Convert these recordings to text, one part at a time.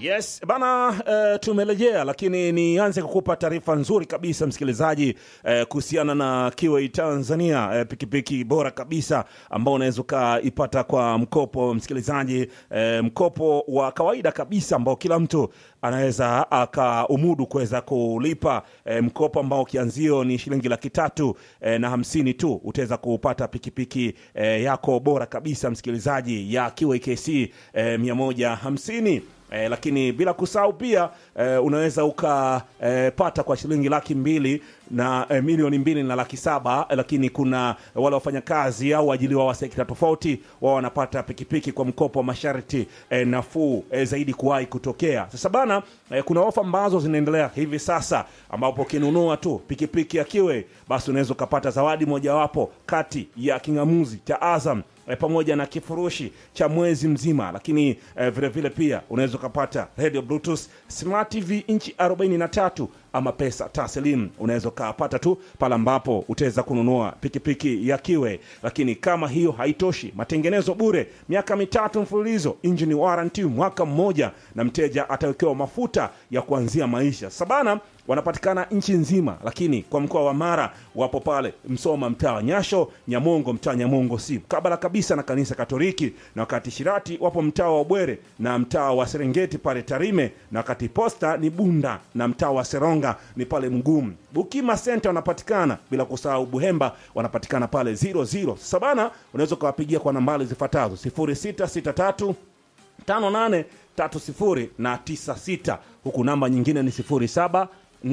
Yes bana, uh, tumerejea, lakini nianze kukupa taarifa nzuri kabisa msikilizaji, uh, kuhusiana na Kiway Tanzania, uh, pikipiki bora kabisa ambao unaweza ukaipata kwa mkopo msikilizaji, uh, mkopo wa kawaida kabisa ambao kila mtu anaweza akaumudu kuweza kulipa, uh, mkopo ambao kianzio ni shilingi laki tatu uh, na hamsini tu, utaweza kupata pikipiki uh, yako bora kabisa msikilizaji ya Kiway KC uh, mia moja hamsini Eh, lakini bila kusahau pia eh, unaweza ukapata eh, kwa shilingi laki mbili na eh, milioni mbili na laki saba eh, lakini kuna wale wafanyakazi au waajiliwa wa sekta tofauti wao wanapata pikipiki kwa mkopo wa masharti eh, nafuu eh, zaidi kuwahi kutokea. Sasa bana eh, kuna ofa ambazo zinaendelea hivi sasa ambapo ukinunua tu pikipiki ya Kiway basi unaweza ukapata zawadi mojawapo kati ya king'amuzi cha Azam e, pamoja na kifurushi cha mwezi mzima, lakini e, vile vile pia unaweza ukapata radio bluetooth smart tv inchi 43 ama pesa taslim unaweza ukapata tu pale ambapo utaweza kununua pikipiki ya Kiway. Lakini kama hiyo haitoshi, matengenezo bure miaka mitatu mfululizo, engine warranty mwaka mmoja, na mteja atawekewa mafuta ya kuanzia maisha sabana wanapatikana nchi nzima, lakini kwa mkoa wa Mara wapo pale Msoma, mtaa wa Nyasho, Nyamongo, mtaa Nyamongo si kabla kabisa na kanisa Katoliki, na wakati Shirati wapo mtaa wa Bwere na mtaa wa Serengeti pale Tarime, na wakati Posta ni Bunda na mtaa wa Seronga ni pale Mgumu. Bukima Center wanapatikana, bila kusahau Buhemba wanapatikana pale 00 sabana. Unaweza ukawapigia kwa nambari zifuatazo 0663 58 30 na 96 huku namba nyingine ni 07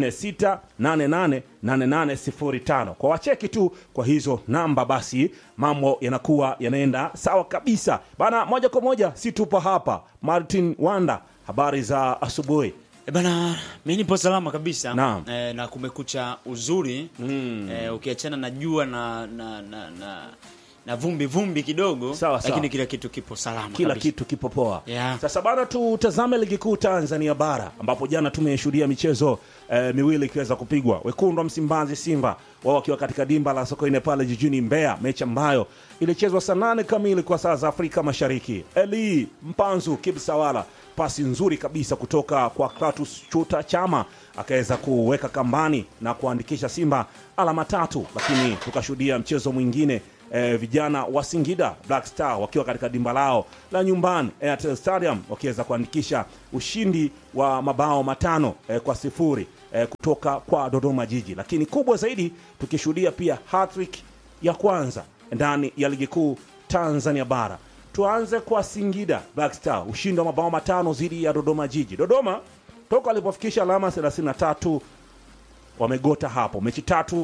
46888805 kwa wacheki tu kwa hizo namba, basi mambo yanakuwa yanaenda sawa kabisa bana. Moja kwa moja, si tupo hapa. Martin Wanda, habari za asubuhi. E bana, mi nipo salama kabisa Naam. e, na kumekucha uzuri Mm. e, ukiachana na jua na na, na, na na vumbi vumbi kidogo Sawa, lakini sawa. kila kitu kipo salama kila kabisa. kitu kipo poa. Yeah. Sasa bana, tutazame ligi kuu Tanzania bara ambapo jana tumeshuhudia michezo eh, miwili ikiweza kupigwa. Wekundu wa Msimbazi Simba wao wakiwa katika dimba la Sokoine pale jijini Mbeya, mechi ambayo ilichezwa saa nane kamili kwa saa za Afrika Mashariki. Eli Mpanzu Kibsawala, pasi nzuri kabisa kutoka kwa Klatus Chuta Chama akaweza kuweka kambani na kuandikisha Simba alama tatu, lakini tukashuhudia mchezo mwingine eh, vijana wa Singida Black Star wakiwa katika dimba lao la nyumbani Airtel Stadium wakiweza kuandikisha ushindi wa mabao matano eh, kwa sifuri eh, kutoka kwa Dodoma Jiji, lakini kubwa zaidi tukishuhudia pia hattrick ya kwanza ndani ya ligi kuu Tanzania bara. Tuanze kwa Singida Black Star, ushindi wa mabao matano dhidi ya Dodoma Jiji. Dodoma toka alipofikisha alama 33 wamegota hapo, mechi tatu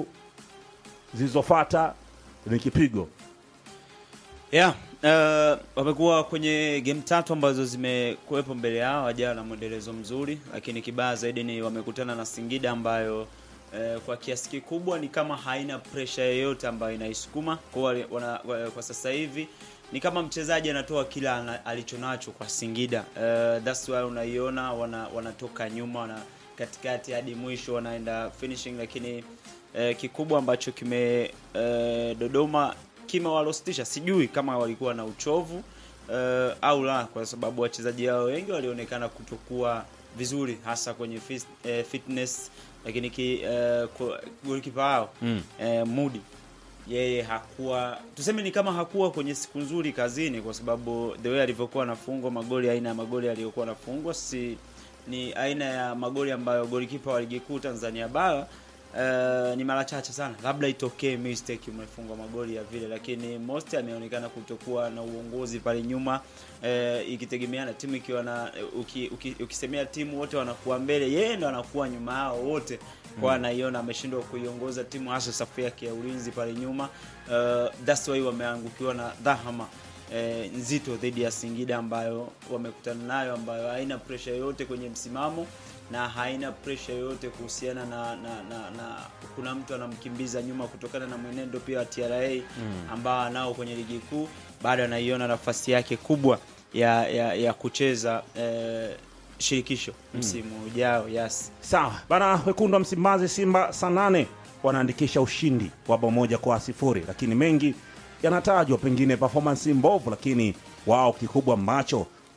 zilizofata ni kipigo yeah. Uh, wamekuwa kwenye game tatu ambazo zimekuwepo mbele yao, hajawa na mwendelezo mzuri, lakini kibaya zaidi ni wamekutana na Singida ambayo uh, kwa kiasi kikubwa ni kama haina pressure yoyote ambayo inaisukuma kwa, wale- wana, wa- kwa sasa hivi ni kama mchezaji anatoa kila ana- alichonacho kwa Singida. Uh, that's why unaiona wana, wanatoka nyuma wana katikati hadi mwisho wanaenda finishing, lakini uh, kikubwa ambacho kime uh, Dodoma kimewalostisha, sijui kama walikuwa na uchovu uh, au la, kwa sababu wachezaji hao wengi walionekana kutokuwa vizuri hasa kwenye fis, eh, fitness, lakini ki, eh, kwa- golikipa wao Mm. eh, Mudi yeye hakuwa tuseme ni kama hakuwa kwenye siku nzuri kazini, kwa sababu the way alivyokuwa anafungwa magoli, aina ya magoli aliyokuwa anafungwa si ni aina ya magoli ambayo golikipa wa ligi kuu Tanzania bara Uh, ni mara chache sana, labda itokee mistake umefungwa magoli ya vile, lakini most ameonekana kutokuwa na uongozi pale nyuma uh, ikitegemeana timu ikiwa na uki, uki, ukisemea timu wote wanakuwa mbele, yeye ndo anakuwa nyuma yao wote kwa anaiona ameshindwa kuiongoza timu hasa safu yake ya ulinzi pale nyuma. Uh, that's why wameangukiwa na dhahama eh, nzito dhidi ya Singida ambayo wamekutana nayo, ambayo haina pressure yoyote kwenye msimamo na haina pressure yoyote kuhusiana na, na, na, na kuna mtu anamkimbiza nyuma kutokana na mwenendo pia wa TRA ambao anao kwenye ligi kuu, bado anaiona nafasi yake kubwa ya, ya, ya kucheza eh, shirikisho msimu ujao. Yes. Sawa bana, wekundu wa Msimbazi Simba saa nane wanaandikisha ushindi wa bao moja kwa sifuri, lakini mengi yanatajwa, pengine performance mbovu, lakini wao kikubwa ambacho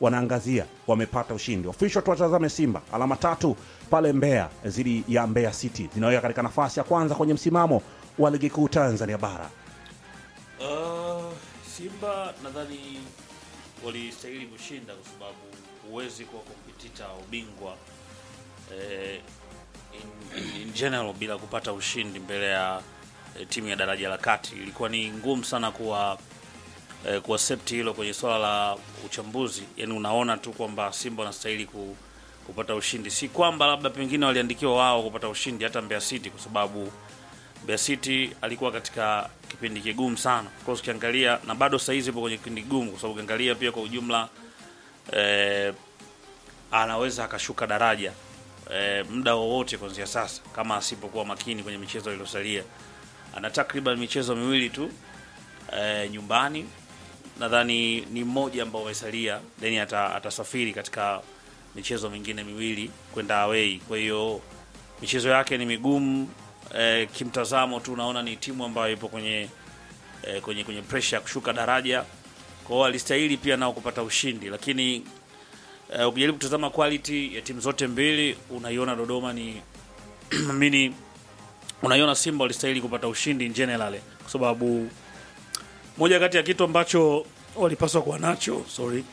wanaangazia wamepata ushindi official. Tuwatazame Simba, alama tatu pale Mbeya dhidi ya Mbeya City zinaweka katika nafasi ya kwanza kwenye msimamo wa ligi kuu Tanzania bara. Uh, Simba nadhani walistahili kushinda kwa sababu huwezi kuwa kompetita wa ubingwa eh, in, in, in general bila kupata ushindi mbele ya eh, timu ya daraja la kati. Ilikuwa ni ngumu sana kuwa eh, kuaccept hilo kwenye swala la uchambuzi. Yani unaona tu kwamba Simba wanastahili ku, kupata ushindi, si kwamba labda pengine waliandikiwa wao kupata ushindi, hata Mbeya City kwa sababu Mbeya City alikuwa katika kipindi kigumu sana. Of course ukiangalia na bado sasa hizi ipo kwenye kipindi kigumu kwa sababu ukiangalia pia kwa ujumla eh, anaweza akashuka daraja eh, muda wowote kuanzia sasa kama asipokuwa makini kwenye michezo iliyosalia. Ana takriban michezo miwili tu eh, nyumbani nadhani ni mmoja ambao umesalia, then ata, atasafiri katika michezo mingine miwili kwenda away. Kwa hiyo michezo yake ni migumu eh, kimtazamo tu unaona ni timu ambayo ipo kwenye eh, kwenye kwenye pressure ya kushuka daraja. Kwa hiyo alistahili pia nao kupata ushindi, lakini eh, ukijaribu kutazama quality ya timu zote mbili unaiona Dodoma ni mini unaiona Simba walistahili kupata ushindi in general, kwa sababu moja kati ya kitu ambacho walipaswa kuwa nacho sorry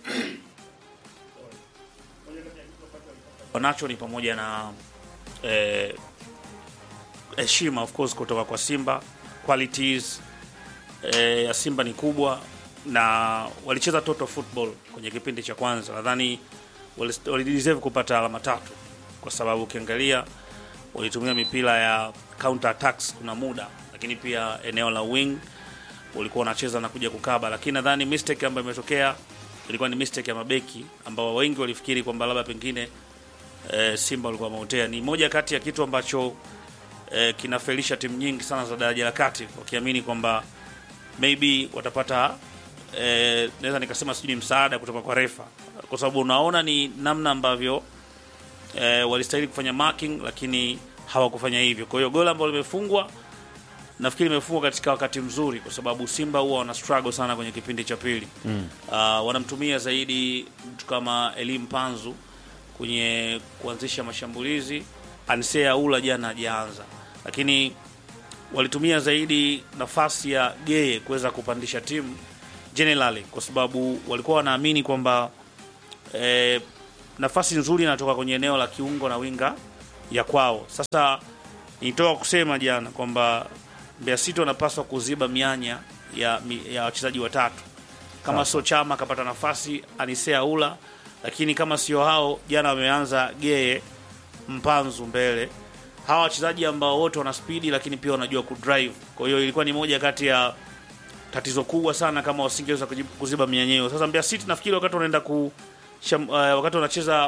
wanacho ni pamoja na eh, heshima of course kutoka kwa Simba. Qualities eh, ya Simba ni kubwa na walicheza total football kwenye kipindi cha kwanza. Nadhani wali- walideserve kupata alama tatu, kwa sababu ukiangalia walitumia mipira ya counter attacks kuna muda, lakini pia eneo la wing walikuwa wanacheza na kuja kukaba, lakini nadhani mistake ambayo imetokea ilikuwa ni mistake ya mabeki ambao wengi walifikiri kwamba labda pengine eh, Simba walikuwa wameutea. Ni moja kati ya kitu ambacho eh, kinafelisha timu nyingi sana za daraja la kati, wakiamini kwamba maybe watapata eh, naweza nikasema sijui ni msaada kutoka kwa refa, kwa sababu unaona ni namna ambavyo eh, walistahili kufanya marking lakini hawakufanya hivyo. Kwa hiyo goli ambalo limefungwa nafikiri imefungwa katika wakati mzuri, kwa sababu Simba huwa wana struggle sana kwenye kipindi cha pili mm. Uh, wanamtumia zaidi mtu kama Elim Panzu kwenye kuanzisha mashambulizi. Ansea Ula jana hajaanza, lakini walitumia zaidi nafasi ya Geye kuweza kupandisha timu generally, kwa sababu walikuwa wanaamini kwamba eh, nafasi nzuri inatoka kwenye eneo la kiungo na winga ya kwao. Sasa nitoka kusema jana kwamba Mbeya City wanapaswa kuziba mianya ya, mi- ya wachezaji watatu kama sio Chama akapata nafasi Anisea Ula, lakini kama sio hao, jana wameanza Geye Mpanzu mbele, hawa wachezaji ambao wote wana spidi lakini pia wanajua kudrive. Kwa hiyo ilikuwa ni moja kati ya tatizo kubwa sana kama wasingeweza kuji- kuziba mianya hiyo. Sasa Mbeya City nafikiri wakati wanaenda ku sham, uh, wakati wanacheza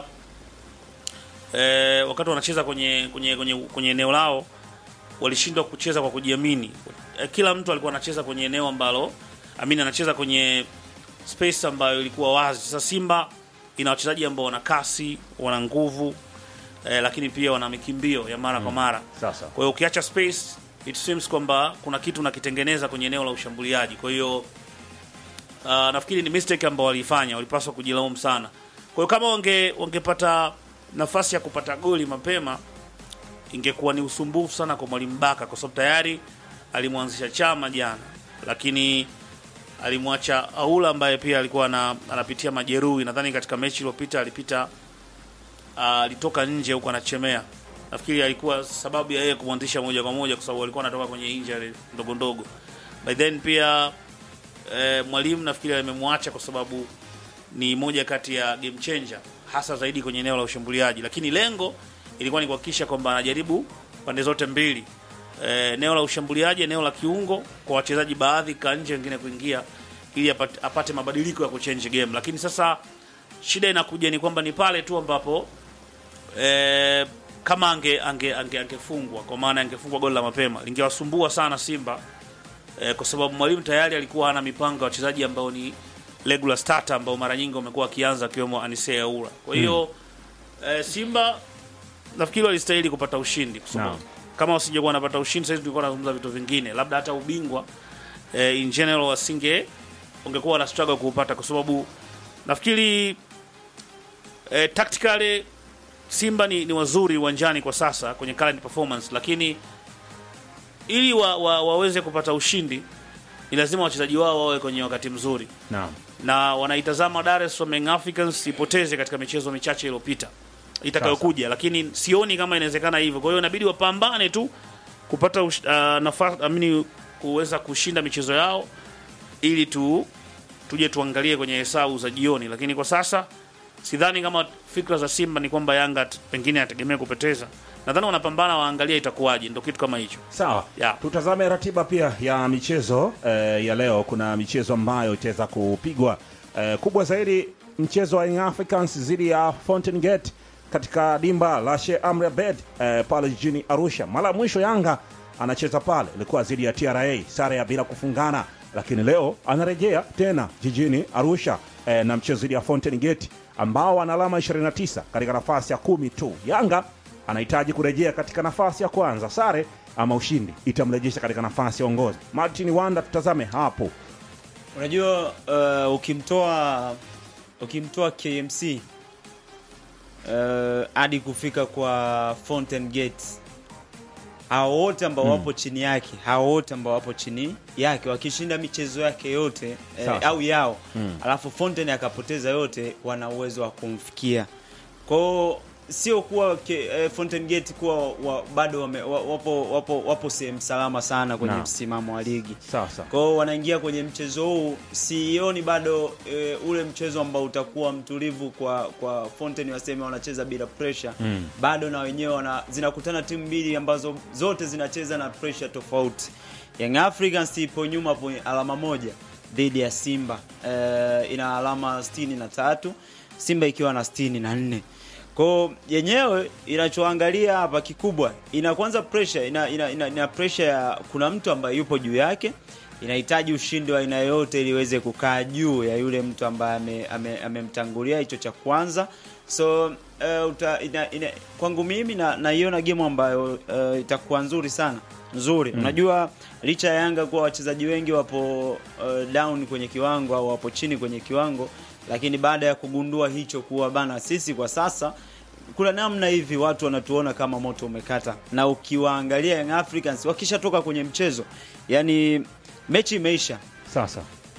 eh, wakati wanacheza kwenye kwenye kwenye, kwenye eneo lao walishindwa kucheza kwa kujiamini. Eh, Kila mtu alikuwa anacheza kwenye eneo ambalo amini anacheza kwenye space ambayo ilikuwa wazi. Sasa Simba ina wachezaji ambao wana kasi, wana nguvu eh, lakini pia wana mikimbio ya mara kwa mara. Sasa Kwa hiyo ukiacha space it seems kwamba kuna kitu nakitengeneza kwenye eneo la ushambuliaji. Kwa hiyo uh, nafikiri ni mistake ambao walifanya, walipaswa kujilaumu sana. Kwa hiyo kama wange wangepata nafasi ya kupata goli mapema ingekuwa ni usumbufu sana kwa mwalimu Baka, kwa sababu tayari alimwanzisha Chama jana, lakini alimwacha Aula ambaye pia alikuwa ana, anapitia majeruhi. Nadhani katika mechi iliyopita alipita ah, alitoka nje huko anachemea. Nafikiri alikuwa sababu ya yeye kumwanzisha moja kwa moja, kwa sababu alikuwa anatoka kwenye injury ndogo ndogo. By then pia eh, mwalimu nafikiri amemwacha kwa sababu ni moja kati ya game changer hasa zaidi kwenye eneo la ushambuliaji, lakini lengo ilikuwa ni kuhakikisha kwamba anajaribu pande zote mbili, Eh, eneo la ushambuliaji, eneo la kiungo, kwa wachezaji baadhi ka nje, wengine kuingia, ili apate, apate mabadiliko ya kuchange game. Lakini sasa shida inakuja ni kwamba ni pale tu ambapo eh, kama ange ange ange angefungwa kwa maana angefungwa goli la mapema lingewasumbua sana Simba eh, kwa sababu mwalimu tayari alikuwa ana mipango ya wachezaji ambao ni regular starter ambao mara nyingi wamekuwa wakianza akiwemo Anise Aura. Kwa hiyo eh, Simba nafikiri walistahili kupata ushindi kwa sababu Naam. kama wasingekuwa wanapata ushindi sasa tulikuwa tunazungumza vitu vingine, labda hata ubingwa eh, in general wasinge ungekuwa na struggle kuupata kwa sababu nafikiri eh, tactically Simba ni, ni wazuri uwanjani kwa sasa kwenye current performance, lakini ili wa, wa, waweze kupata ushindi ni lazima wachezaji wao wawe kwenye wakati mzuri, Naam. na wanaitazama Dar es Salaam Young Africans ipoteze katika michezo michache iliyopita itakayokuja, lakini sioni kama inawezekana hivyo. Kwa hiyo inabidi wapambane tu kupata uh, nafasi amini kuweza kushinda michezo yao ili tu tuje tuangalie kwenye hesabu za jioni, lakini kwa sasa sidhani kama fikra za Simba ni kwamba Yanga t- pengine anategemea kupoteza. Nadhani wanapambana, waangalie itakuwaje, ndio kitu kama hicho. Sawa, Yeah. tutazame ratiba pia ya michezo eh, ya leo. Kuna michezo ambayo itaweza kupigwa eh, kubwa zaidi, mchezo wa Young Africans dhidi ya Fountain Gate katika dimba la Sheikh Amri Abeid eh, pale jijini Arusha. Mara ya mwisho Yanga anacheza pale ilikuwa dhidi ya TRA, sare ya bila kufungana, lakini leo anarejea tena jijini Arusha eh, na mchezo dhidi ya Fountain Gate ambao wana alama 29 katika nafasi ya kumi tu. Yanga anahitaji kurejea katika nafasi ya kwanza. Sare ama ushindi itamrejesha katika nafasi ya uongozi. Martin Wanda, tutazame hapo. Unajua uh, ukimtoa ukimtoa KMC uh, hadi kufika kwa Fountain Gate, hao wote ambao wapo chini yake, hao wote ambao wapo chini yake wakishinda michezo yake yote eh, Sawa. au yao alafu Fountain akapoteza yote, wana uwezo wa kumfikia kwao sio kuwa ke, eh, Fountain Gate kuwa wa, bado wame, wa, wapo, wapo, wapo sehemu salama sana kwenye Naam. msimamo wa ligi Sasa kwa hiyo wanaingia kwenye mchezo huu, sioni bado e, ule mchezo ambao utakuwa mtulivu kwa kwa Fountain, waseme wanacheza bila pressure mm. Bado na wenyewe wana zinakutana timu mbili ambazo zote zinacheza na pressure tofauti. Young Africans ipo nyuma po alama moja dhidi ya Simba e, ina alama sitini na tatu Simba ikiwa na sitini na nne kwao yenyewe inachoangalia hapa kikubwa ina kwanza pressure ina, ina, ina, ina pressure ya kuna mtu ambaye yupo juu yake inahitaji ushindi wa aina yoyote ili iweze kukaa juu ya yule mtu ambaye ame- ame- amemtangulia hicho cha kwanza so uh, uta, ina, ina, kwangu mimi na- naiona game ambayo uh, itakuwa nzuri sana nzuri unajua licha ya Yanga kuwa wachezaji wengi wapo uh, down kwenye kiwango au wapo chini kwenye kiwango lakini baada ya kugundua hicho kuwa bana sisi kwa sasa kuna namna hivi watu wanatuona kama moto umekata, na ukiwaangalia Young Africans wakishatoka kwenye mchezo, yani mechi imeisha, sasa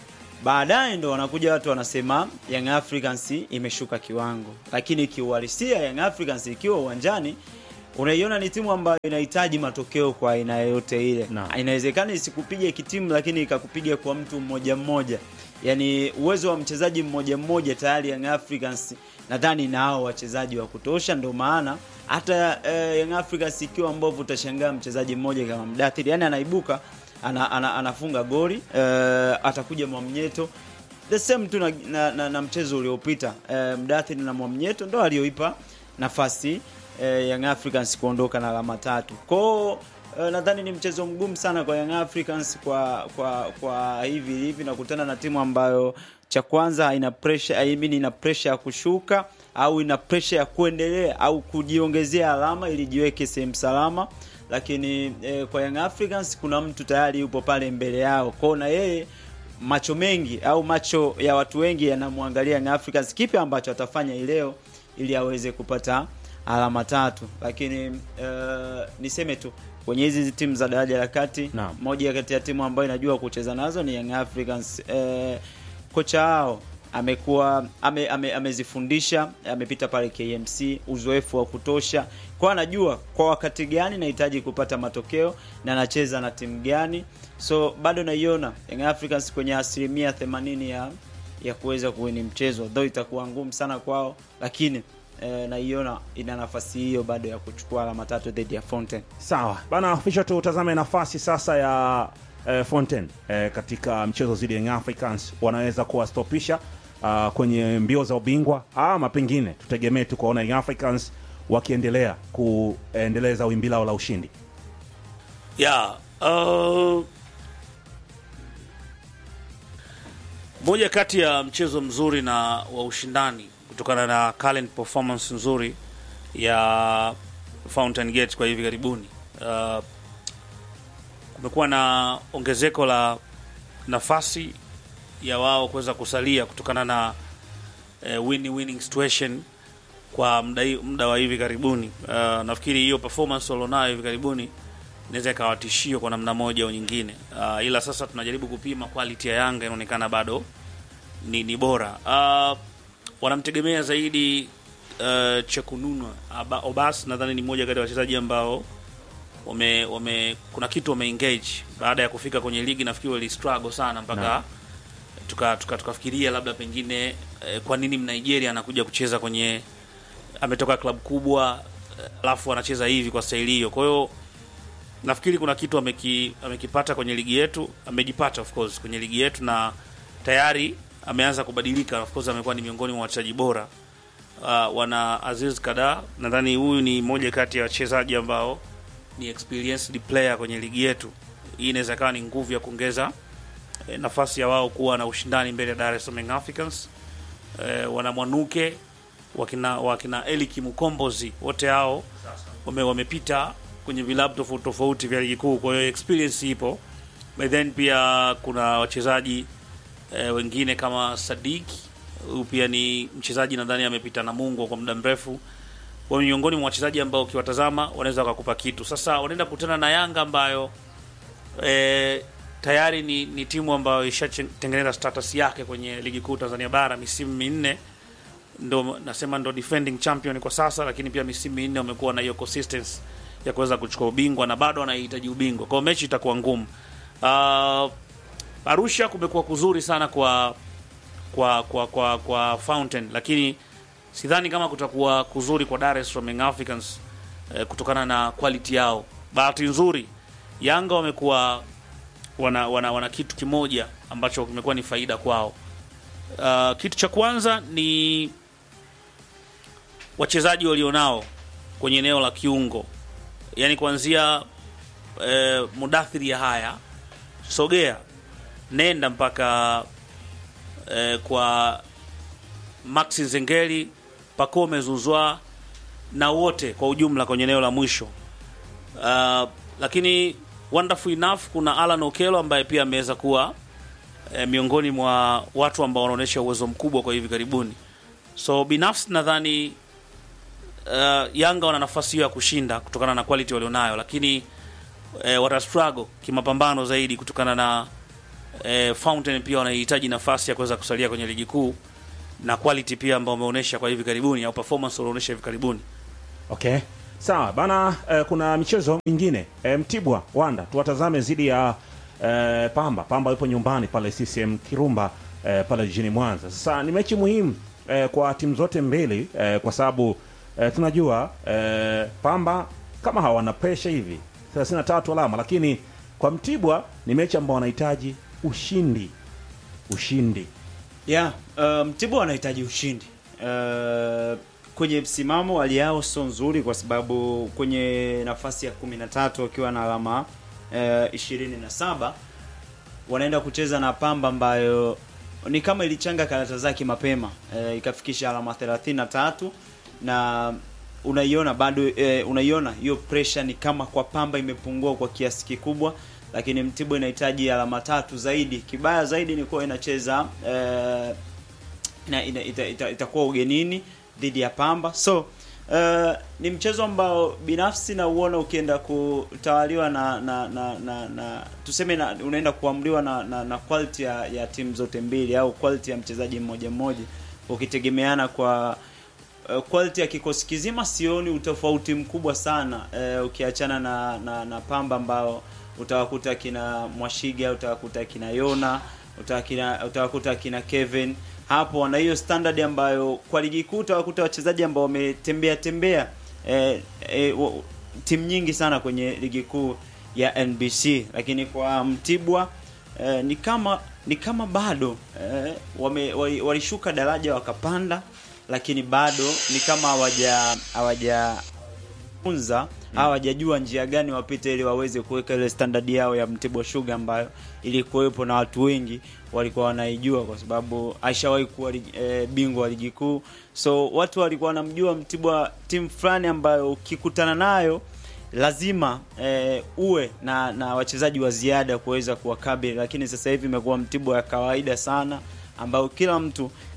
baadaye ndo wanakuja watu wanasema Young Africans imeshuka kiwango, lakini kiuhalisia Young Africans ikiwa uwanjani unaiona ni timu ambayo inahitaji matokeo kwa aina yoyote ile. Naam. Inawezekana isikupige kitimu, lakini ikakupiga kwa mtu mmoja mmoja, yaani uwezo wa mchezaji mmoja mmoja tayari Young Africans nadhani nao wachezaji wa kutosha, ndio maana hata eh, Young Africans ikiwa mbovu, utashangaa mchezaji mmoja kama Mdathiri, yani anaibuka ana, ana, anafunga goli eh, atakuja Mwamnyeto the same tu na, na, na, na mchezo uliopita eh, Mdathiri na Mwamnyeto ndo alioipa nafasi eh, Young Africans kuondoka na alama tatu kwao. Eh, nadhani ni mchezo mgumu sana kwa Young Africans kwa kwa kwa hivi hivi nakutana na timu ambayo cha kwanza haina pressure I mean ina pressure ya kushuka au ina pressure ya kuendelea au kujiongezea alama ili jiweke sehemu salama, lakini eh, kwa Young Africans kuna mtu tayari yupo pale mbele yao kwao, na yeye macho mengi au macho ya watu wengi yanamwangalia Young Africans, kipi ambacho atafanya hii leo ili aweze kupata alama tatu. Lakini uh, niseme tu kwenye hizi timu za daraja la kati, Naam. moja kati ya timu ambayo inajua kucheza nazo ni Young Africans. Uh, kocha wao amekuwa ame, ame, amezifundisha amepita pale KMC, uzoefu wa kutosha, kwa anajua kwa wakati gani nahitaji kupata matokeo na anacheza na timu gani, so bado naiona Young Africans kwenye asilimia 80 ya ya kuweza kuwini mchezo, though itakuwa ngumu sana kwao, lakini eh, naiona ina nafasi hiyo bado ya kuchukua alama tatu dhidi ya Fountain. sawa bana, fisha tutazame nafasi sasa ya eh, Fontaine eh, katika mchezo dhidi ya Young Africans, wanaweza kuwastopisha ah, kwenye mbio za ubingwa ama pengine tutegemee tu kuwaona Young Africans wakiendelea kuendeleza wimbi lao la ushindi. yeah, uh, moja kati ya mchezo mzuri na wa ushindani kutokana na current performance nzuri ya Fountain Gate kwa hivi karibuni. Uh, kumekuwa na ongezeko la nafasi ya wao kuweza kusalia kutokana na eh, win winning situation kwa muda hi- muda wa hivi karibuni. Uh, nafikiri hiyo performance walionayo hivi karibuni inaweza ikawa tishio kwa namna moja au nyingine. Uh, ila sasa tunajaribu kupima quality ya Yanga inaonekana bado ni, ni bora. Uh, wanamtegemea zaidi uh, Chekununwa Aba- Obas, nadhani ni mmoja kati ya wachezaji ambao wame, wame kuna kitu wame engage baada ya kufika kwenye ligi. Nafikiri wali struggle sana mpaka Naam. tuka tuka tukafikiria labda pengine eh, kwa nini Mnigeria anakuja kucheza kwenye ametoka klabu kubwa eh, alafu anacheza hivi kwa staili hiyo. Kwa hiyo nafikiri kuna kitu ameki, amekipata kwenye ligi yetu, amejipata of course kwenye ligi yetu na tayari ameanza kubadilika. Of course amekuwa ni miongoni mwa wachezaji bora. Uh, wana Aziz Kada, nadhani huyu ni moja kati ya wachezaji ambao ni experienced player kwenye ligi yetu. Hii inaweza kawa ni nguvu ya kuongeza eh, nafasi ya wao kuwa na ushindani mbele ya Dar es Salaam Young Africans. Eh, wana Mwanuke wakina, wakina Eliki Mukombozi wote hao wame, wamepita kwenye vilabu tofauti tofauti vya ligi kuu, kwa hiyo experience ipo. But then pia kuna wachezaji eh, wengine kama Sadiki, huyu pia ni mchezaji nadhani amepita na Mungu kwa muda mrefu. Kwa hiyo miongoni mwa wachezaji ambao ukiwatazama wanaweza wakakupa kitu. Sasa wanaenda kukutana na Yanga ambayo eh, tayari ni, ni timu ambayo ishatengeneza status yake kwenye ligi kuu Tanzania bara misimu minne ndo nasema ndo defending champion kwa sasa, lakini pia misimu minne wamekuwa na hiyo consistency ya kuweza kuchukua ubingwa na bado wanahitaji ubingwa, kwa hiyo mechi itakuwa ngumu. Uh, Arusha kumekuwa kuzuri sana kwa kwa kwa kwa, kwa Fountain, lakini sidhani kama kutakuwa kuzuri kwa Dar es Salaam Young Africans eh, kutokana na quality yao. Bahati nzuri Yanga wamekuwa wana, wana, wana kitu kimoja ambacho kimekuwa ni faida kwao. Uh, kitu cha kwanza ni wachezaji walionao kwenye eneo la kiungo, yaani kuanzia eh, Mudathiri ya haya sogea nenda mpaka eh, kwa Maxi Zengeli, Pacome Zuzwa na wote kwa ujumla kwenye eneo la mwisho. Uh, lakini wonderful enough kuna Alan Okelo ambaye pia ameweza kuwa eh, miongoni mwa watu ambao wanaonyesha uwezo mkubwa kwa hivi karibuni. So binafsi nadhani uh, Yanga wana nafasi hiyo ya kushinda kutokana na quality walionayo, lakini eh, wata struggle kimapambano zaidi kutokana na eh, Fountain pia wanahitaji nafasi ya kuweza kusalia kwenye ligi kuu na quality pia ambao wameonyesha kwa hivi karibuni au performance walioonyesha hivi karibuni. Okay, sawa bana. Eh, kuna michezo mingine eh, Mtibwa Wanda tuwatazame zidi ya eh, Pamba. Pamba yupo nyumbani pale CCM Kirumba eh, pale jijini Mwanza. Sasa ni mechi muhimu eh, kwa timu zote mbili eh, kwa sababu eh, tunajua eh, Pamba kama hawana presha hivi 33 alama, lakini kwa Mtibwa ni mechi ambao wanahitaji ushindi, ushindi Yeah, uh, Mtibwa wanahitaji ushindi. Uh, kwenye msimamo hali yao sio nzuri kwa sababu kwenye nafasi ya 13 wakiwa na alama uh, 27 wanaenda kucheza na Pamba ambayo ni kama ilichanga karata zake mapema uh, ikafikisha alama 33 na unaiona bado eh, unaiona hiyo pressure ni kama kwa Pamba imepungua kwa kiasi kikubwa, lakini Mtibwa inahitaji alama tatu zaidi. Kibaya zaidi ni kuwa inacheza eh, ina, ina, ita, ita, itakuwa ugenini dhidi ya Pamba so uh, ni mchezo ambao binafsi nauona ukienda kutawaliwa na na, na, na, na tuseme na, unaenda kuamriwa na, na, na quality ya, ya timu zote mbili au quality ya mchezaji mmoja mmoja ukitegemeana kwa uh, quality ya kikosi kizima sioni utofauti mkubwa sana uh, ukiachana na, na na Pamba ambao utawakuta kina Mwashiga, utawakuta kina Yona, utawakuta utawakuta kina Kevin hapo wana hiyo standard ambayo kwa ligi kuu utawakuta wachezaji ambao wametembea tembea eh, eh, wa- timu nyingi sana kwenye ligi kuu ya NBC, lakini kwa Mtibwa eh, ni kama ni kama bado eh, wame, wali- walishuka daraja wakapanda, lakini bado ni kama hawaja hawaja funza hawajajua njia gani wapite ili waweze kuweka ile standard yao ya Mtibwa Sugar ambayo ilikuwepo na watu wengi walikuwa wanaijua kwa sababu aishawahi kuwa ligi- eh, bingwa wa ligi kuu, so watu walikuwa wanamjua Mtibwa timu fulani ambayo ukikutana nayo lazima eh, uwe na na wachezaji wa ziada kuweza kuwakabili, lakini sasa hivi imekuwa Mtibwa ya kawaida sana ambayo kila mtu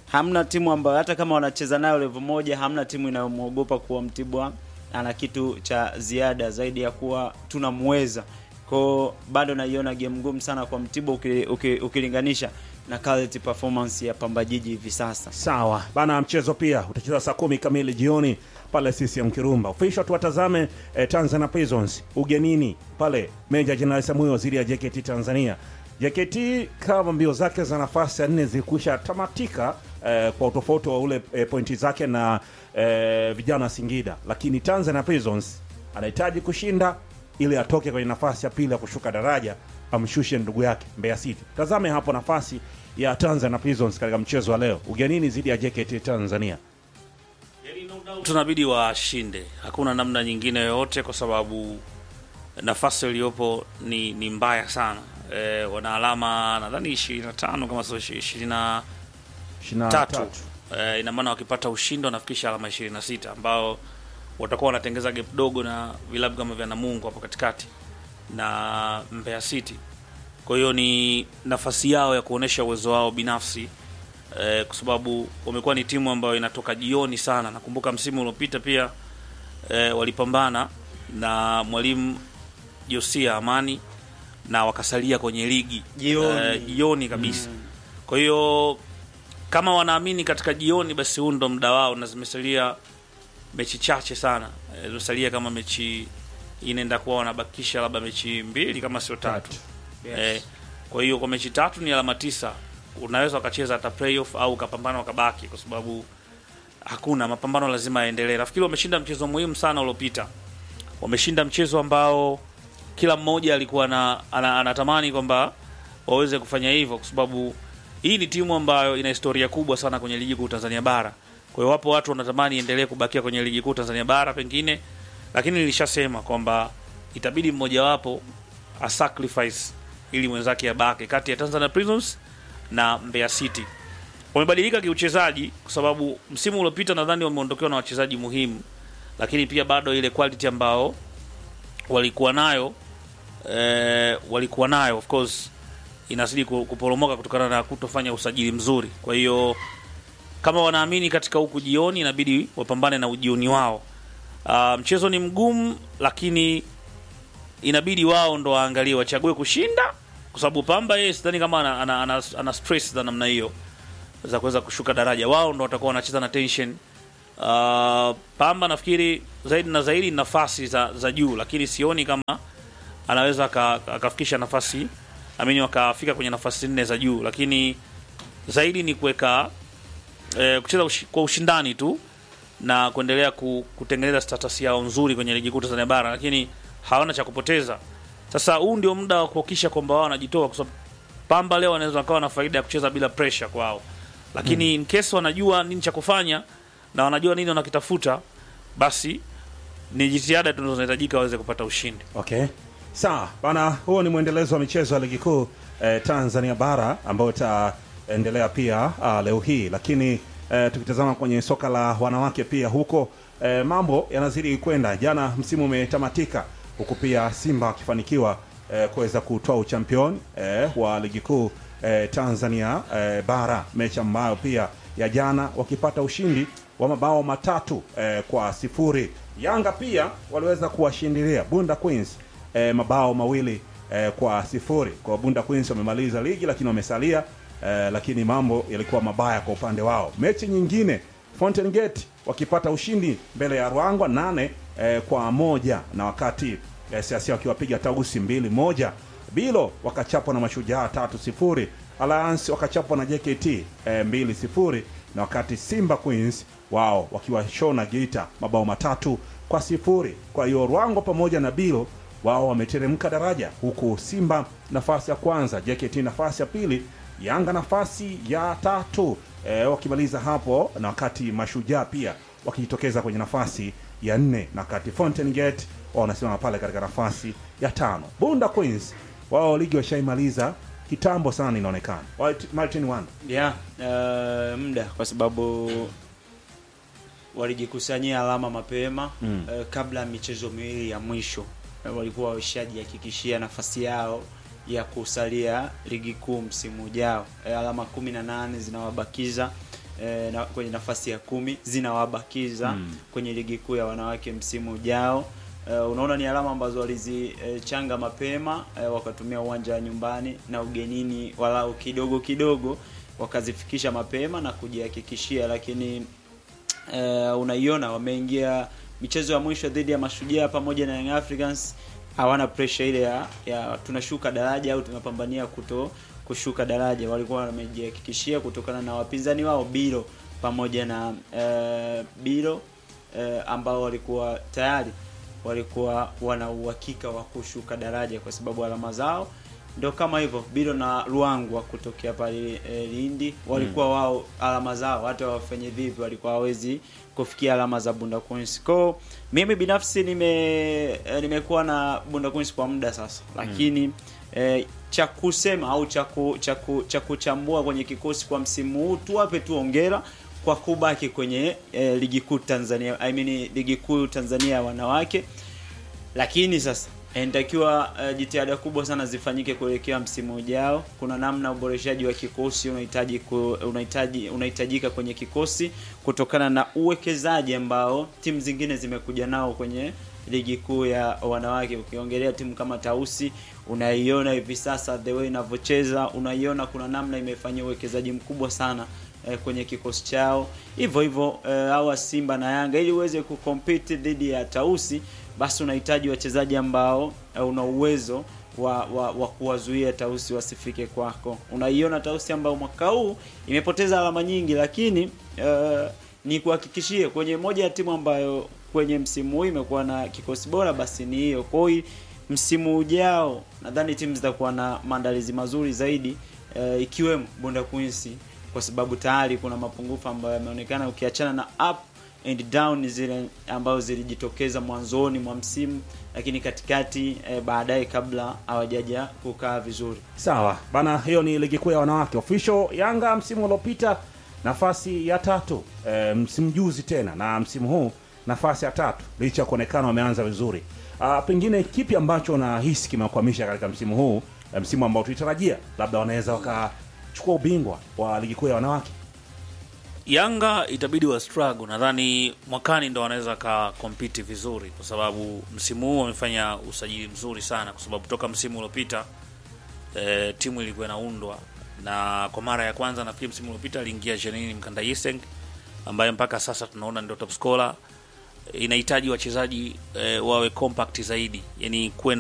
hamna timu ambayo hata kama wanacheza nayo level moja, hamna timu inayomwogopa kuwa Mtibwa ana kitu cha ziada zaidi ya kuwa tunamweza. Kwao bado naiona game ngumu sana kwa Mtibwa uki- uki- ukilinganisha na quality performance ya Pamba Jiji hivi sasa. Sawa bana, mchezo pia utacheza saa kumi kamili jioni pale CCM Kirumba. Official tuwatazame eh, Tanzania Prisons ugenini pale Meja Jenerali Samuel dhidi ya JKT Tanzania. JKT kama mbio zake za nafasi ya nne zilikwisha tamatika eh, kwa utofauti wa ule eh, pointi zake na eh, vijana wa Singida, lakini Tanzania Prisons anahitaji kushinda ili atoke kwenye nafasi ya pili ya kushuka daraja amshushe ndugu yake Mbeya City. Tazame hapo nafasi ya Tanzania Prisons katika mchezo wa leo ugenini dhidi ya JKT Tanzania. tunabidi washinde, hakuna namna nyingine yoyote, kwa sababu nafasi iliyopo ni, ni mbaya sana. E, wana alama nadhani 25 kama sio 23 23. e, ina maana wakipata ushindi wanafikisha alama 26 ambao watakuwa wanatengeza gap dogo na vilabu kama vya Namungo hapo katikati na Mbeya City. Kwa hiyo ni nafasi yao ya kuonesha uwezo wao binafsi eh, kwa sababu wamekuwa ni timu ambayo inatoka jioni sana. Nakumbuka msimu uliopita pia eh, walipambana na mwalimu Josia Amani na wakasalia kwenye ligi Jioni. eh, jioni kabisa. Kwa hiyo kama wanaamini katika jioni, basi huu ndo muda wao, na zimesalia mechi chache sana eh, zimesalia kama mechi inaenda kuwa wanabakisha labda mechi mbili kama sio tatu Yes. eh, kwa hiyo kwa mechi tatu ni alama tisa, unaweza wakacheza hata playoff au ukapambana wakabaki, kwa sababu hakuna mapambano, lazima yaendelee. Nafikiri wameshinda mchezo muhimu sana uliopita, wameshinda mchezo ambao kila mmoja alikuwa na, ana, anatamani kwamba waweze kufanya hivyo, kwa sababu hii ni timu ambayo ina historia kubwa sana kwenye ligi kuu Tanzania bara. Kwa hiyo wapo watu wanatamani iendelee kubakia kwenye ligi kuu Tanzania bara pengine, lakini nilishasema kwamba itabidi mmojawapo a sacrifice ili mwenzake abake kati ya Tanzania Prisons na Mbeya City. Wamebadilika kiuchezaji kwa sababu msimu uliopita nadhani wameondokewa na wachezaji muhimu, lakini pia bado ile quality ambao walikuwa nayo eh, walikuwa nayo of course inazidi ku- kuporomoka kutokana na kutofanya usajili mzuri. Kwa hiyo kama wanaamini katika huku jioni, inabidi wapambane na ujioni wao. Ah, mchezo ni mgumu, lakini inabidi wao ndo waangalie wachague kushinda, kwa sababu Pamba yeye sidhani kama ana, ana, ana, ana stress za namna hiyo za kuweza kushuka daraja. Wao ndo watakuwa wanacheza na tension. Uh, Pamba nafikiri zaidi na zaidi nafasi za, za juu, lakini sioni kama anaweza aka- akafikisha nafasi amini wakafika kwenye nafasi nne za juu, lakini zaidi ni kuweka eh, kucheza ushi, kwa ushindani tu na kuendelea ku, kutengeneza status yao nzuri kwenye ligi kuu Tanzania bara, lakini hawana cha kupoteza. Sasa huu ndio muda wa kuhakikisha kwamba wao wanajitoa, kwa sababu Pamba leo wanaweza wakawa na faida ya kucheza bila pressure kwao, lakini in case wanajua nini cha kufanya na wanajua nini wanakitafuta, basi ni jitihada tu ndizo zinahitajika waweze kupata ushindi. Okay, sawa bana, huo ni mwendelezo wa michezo ya ligi kuu eh, Tanzania bara ambayo itaendelea pia ah, leo hii, lakini eh, tukitazama kwenye soka la wanawake pia huko eh, mambo yanazidi kwenda. Jana msimu umetamatika huku pia Simba wakifanikiwa eh, kuweza kutoa uchampion eh, wa ligi kuu eh, Tanzania eh, bara, mechi ambayo pia ya jana wakipata ushindi wa mabao matatu eh, kwa sifuri. Yanga pia waliweza kuwashindilia Bunda Queens eh, mabao mawili eh, kwa sifuri. Kwa Bunda Queens wamemaliza ligi lakini wamesalia eh, lakini mambo yalikuwa mabaya kwa upande wao. Mechi nyingine Fountain Gate wakipata ushindi mbele ya Ruangwa nane eh, kwa moja na wakati eh, Siasia wakiwapiga Tausi mbili moja. Bilo wakachapwa na Mashujaa tatu sifuri. Alliance wakachapwa na JKT eh, mbili sifuri na wakati Simba Queens wao wakiwashona Geita mabao matatu kwa sifuri. Kwa hiyo Rwango pamoja na Bilo wao wameteremka daraja, huku Simba nafasi ya kwanza, JKT nafasi ya pili, Yanga nafasi ya tatu e, wakimaliza hapo, na wakati Mashujaa pia wakijitokeza kwenye nafasi ya nne, na wakati Fountain Gate wao wanasimama pale katika nafasi ya tano. Bunda Queens wao ligi washaimaliza kitambo sana, inaonekana White- Martin Wanda yeah, uh, muda kwa sababu walijikusanyia alama mapema Mm. uh, kabla ya michezo miwili ya mwisho uh, walikuwa washajihakikishia nafasi yao ya kusalia ligi kuu msimu ujao. Uh, alama kumi na nane zinawabakiza eh, na, kwenye nafasi ya kumi zinawabakiza kwenye ligi kuu ya wanawake msimu ujao. Uh, unaona ni alama ambazo walizichanga uh, mapema uh, wakatumia uwanja wa nyumbani na ugenini walau kidogo kidogo wakazifikisha mapema na kujihakikishia, lakini uh, unaiona wameingia michezo ya mwisho dhidi ya Mashujaa pamoja na Young Africans, hawana pressure ile ya, ya tunashuka daraja au tunapambania kuto kushuka daraja. Walikuwa wamejihakikishia kutokana na wapinzani wao Biro pamoja na uh, Biro uh, ambao walikuwa tayari walikuwa wana uhakika wa kushuka daraja kwa sababu alama zao ndio kama hivyo. Biro na Luangwa kutokea pale e, Lindi walikuwa wao alama zao hata wafanye vipi walikuwa hawezi kufikia alama za Bunda Queens. Kwa mimi binafsi nime e, nimekuwa na Bunda Queens kwa muda sasa, lakini e, cha kusema au cha ku- cha ku- cha kuchambua kwenye kikosi kwa msimu huu tuwape tu hongera kwa kubaki kwenye e, ligi kuu Tanzania I mean ligi kuu Tanzania ya wanawake lakini sasa inatakiwa uh, jitihada kubwa sana zifanyike kuelekea msimu ujao. Kuna namna uboreshaji wa kikosi unahitaji ku, unahitaji unahitajika kwenye kikosi kutokana na uwekezaji ambao timu zingine zimekuja nao kwenye ligi kuu ya wanawake. Ukiongelea timu kama Tausi, unaiona hivi sasa the way inavyocheza, unaiona kuna namna imefanyia uwekezaji mkubwa sana eh, kwenye kikosi chao. Hivyo hivyo eh, hawa Simba na Yanga ili uweze kucompete dhidi ya Tausi basi unahitaji wachezaji ambao eh, una uwezo wa, wa, wa kuwazuia Tausi wasifike kwako. Unaiona Tausi ambao mwaka huu imepoteza alama nyingi, lakini eh, ni kuhakikishie kwenye moja ya timu ambayo kwenye msimu huu imekuwa na kikosi bora, basi ni hiyo. Kwa hiyo msimu ujao nadhani timu zitakuwa na maandalizi mazuri zaidi eh, ikiwemo Bunda Queens kwa sababu tayari kuna mapungufu ambayo yameonekana ukiachana na up and down zile ambazo zilijitokeza mwanzoni mwa msimu, lakini katikati eh, baadaye kabla hawajaja kukaa vizuri. Sawa bana, hiyo ni ligi kuu ya wanawake official. Yanga msimu uliopita nafasi ya tatu, e, msimu juzi tena na msimu huu nafasi ya tatu, licha ya kuonekana wameanza vizuri. Ah, pengine kipi ambacho unahisi kimewakwamisha katika msimu huu, e, msimu ambao tulitarajia labda wanaweza wakachukua ubingwa wa ligi kuu ya wanawake? Yanga itabidi wa struggle, nadhani mwakani ndo wanaweza ka compete vizuri, kwa sababu msimu huu wamefanya usajili mzuri sana, kwa sababu toka msimu uliopita e, timu ilikuwa inaundwa na kwa mara ya kwanza nafikiri msimu uliopita aliingia Janine Mkandayiseng ambaye mpaka sasa tunaona ndio top scorer. Inahitaji wachezaji e, wawe compact zaidi, yani kuwe